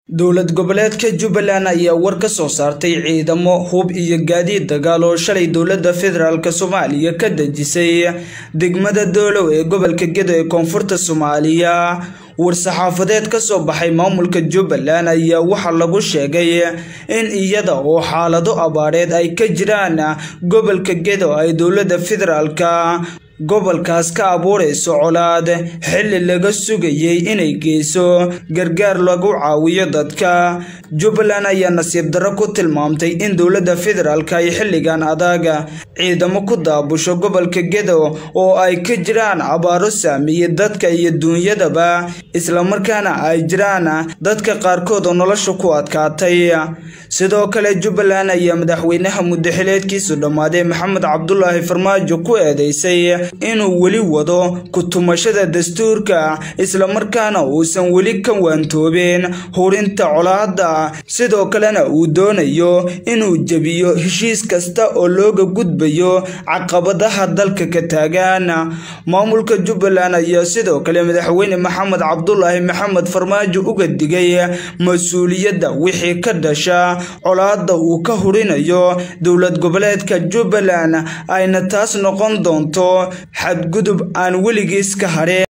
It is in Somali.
dowlad goboleedka jubbaland ayaa war ka soo saartay ciidamo hub iyo gaadiid dagaal oo shalay dowladda federaalk soomaaliya ka dejisay degmada doolow ee gobolka gedo ee koonfurta soomaaliya war-saxaafadeed ka soo baxay maamulka jubbaland ayaa waxaa lagu sheegay in iyada oo xaalado abaareed ay ka jiraan gobolka gedo ay dowladda federaalka gobolkaas ka abuurayso colaad xilli laga sugayay inay geyso gargaar lagu caawiyo dadka jubbaland ayaa nasiib darro ku tilmaamtay in dowladda federaalk ay xilligan adag ciidamo ku daabusho gobolka gedo oo ay ka jiraan abaaro saameeyey dadka iyo duunyadaba islamarkaana ay jiraan dadka qaarkood oo nolosha ku adkaatay sidoo kale jubbaland ayaa madaxweynaha muddaxileedkiisu dhammaaday maxamed cabdulaahi farmaajo ku eedeysay inuu weli wado ku-tumashada dastuurka islamarkaana uusan weli ka waantoobeen hurinta colaadda sidoo kalena uu doonayo inuu jebiyo heshiis kasta oo looga gudbayo caqabadaha dalka ka taagan maamulka jubbaland ayaa sidoo kale madaxweyne maxamed cabdulaahi maxamed farmaajo uga digay mas-uuliyadda wixii ka dhasha colaadda uu ka hurinayo dowlad goboleedka jubbaland ayna taas noqon doonto xadgudub aan weligiis ka hadheen